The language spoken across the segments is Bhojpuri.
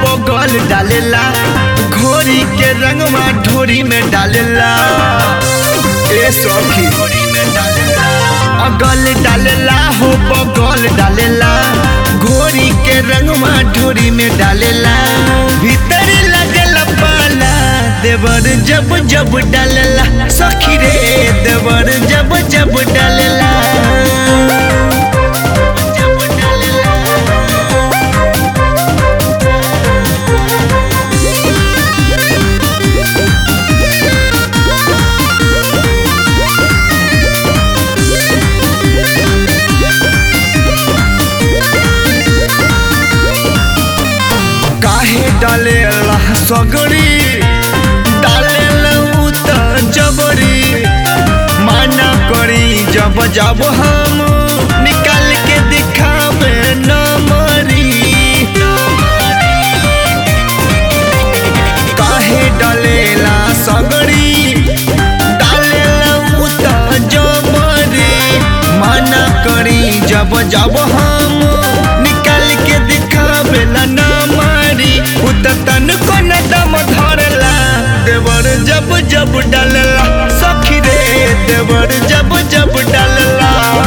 बगल डालेला घोरी के रंगवा ढोरी में डालेला ए सखी अगल डालेला हो बगल डालेला घोरी के रंगवा ढोरी में डालेला भीतर लगेला पाला देवर जब जब डालेला सखी रे देवर जब जब डालेला जब डालेला काहे डालेला सगरी डालेला उ त जबरी माना करी जब जब हम निकाल के दिखावे न मरी काहे डालेला सगरी डालेला उ त जबरी माना करी जब जब हम निकाल के दिखावेला न मारी उ त तनको न दम धरला देवर जब जब डालला सखी रे देवर जब जब डालला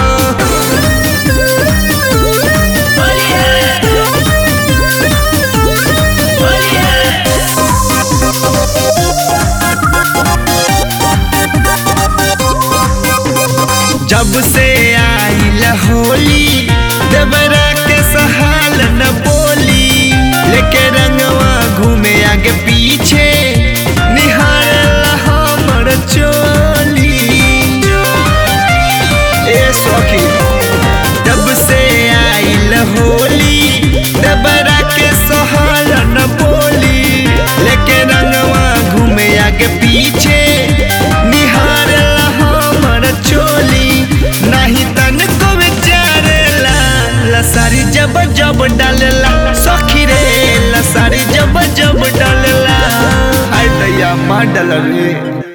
जब से आइल होली देवरा के सहाल न बोली लेके रंगवा घूमे आगे पीछे निहारला हमर चोली ए सखी जब से आइल होली देवरा के सहाल न बोली लेके रंगवा घूमे आगे पीछे निहारला हमर चोली नहीं तन को विचारेला लसारी जब जब डालेला सखी रे लसारी जब जब डालेला हाय दैया मार डाल रे